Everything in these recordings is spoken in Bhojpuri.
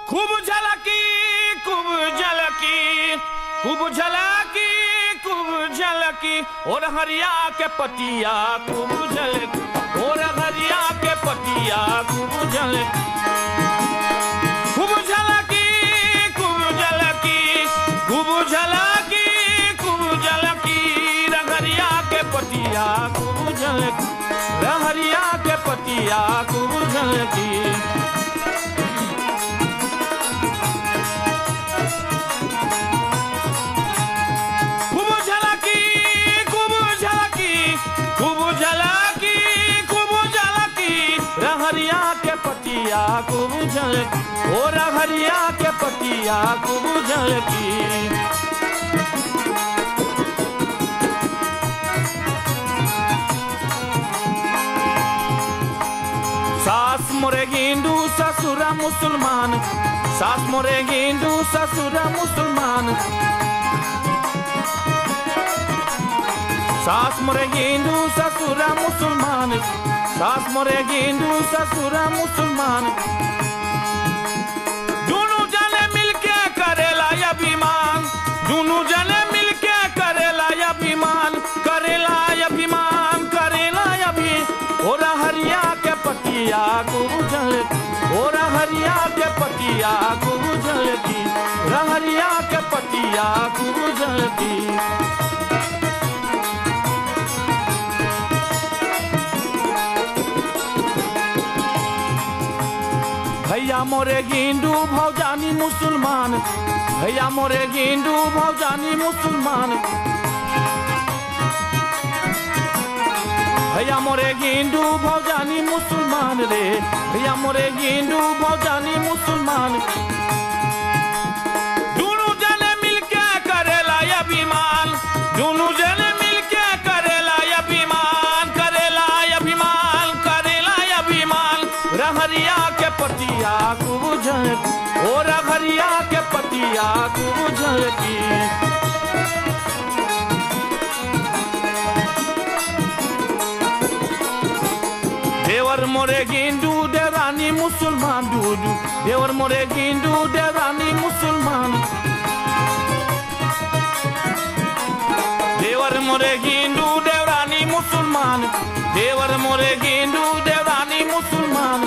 खूब झलकी खूब झलकी खूब झलकी खूब झलकी और हरिया के पतिया खूब झलकी और हरिया के पतिया खूब झलकी खूब झलकी खूब झलकी खूब झलकी खूब झलकी रंगरिया के पतिया खूब झलकी रहरिया के पतिया खूब झलकी खूब झलकी खूब झलकी खूब झलकी खूब झलकी रहरिया के पतिया खूब झलकी ओ रहरिया के पतिया खूब झलकी सास मोरे हिंदू ससुरा मुसलमान सास मोरे हिंदू ससुरा मुसलमान सास मोरे हिंदू ससुरा मुसलमान सास मोरे हिंदू ससुरा मुसलमान दोनों जने मिलके करेला अभिमान दोनों जने मिलके करेला अभिमान करेला अभिमान करेला अभी ओरा हरिया के पतिया को बुझल ओरा हरिया के पतिया को बुझल की रहरिया के पतिया को बुझल की भैया मोरे गिंडू भौजानी मुसलमान भैया मोरे गिंडू भौजानी मुसलमान भैया मोरे गिंडू भौजानी मुसलमान रे भैया मोरे गिंडू भौजानी मुसलमान दोनों जने मिलके करेला अभिमान दोनों जने मिलके करेला अभिमान करेला अभिमान करेला अभिमान रहरिया के पतिया को बुझल ओ रहरिया के पतिया को बुझल की देवर मोरे गिंडू देवानी मुसलमान डूडू देवर मोरे गिंडू देवानी मुसलमान देवर मोरे गिंडू देवरानी मुसलमान देवर मोरे गिंडू देवरानी मुसलमान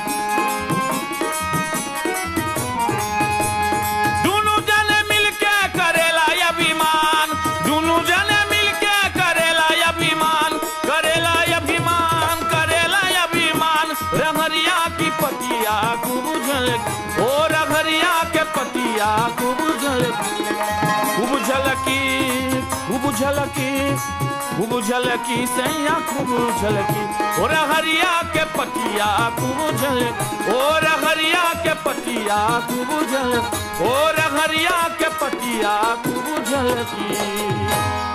दोनों जने मिलके करेला अभिमान दोनों जने मिलके करेला अभिमान करेला अभिमान करेला अभिमान रमरिया की पतिया को बुझल ओ रघरिया के पतिया को बुझल खूब झलकी खूब झलकी खूब झलकी सैया खूब झलकी ओ रघरिया के पतिया खूब झलकी ओ रघरिया के पतिया खूब झलकी ओ रघरिया के पतिया खूब झलकी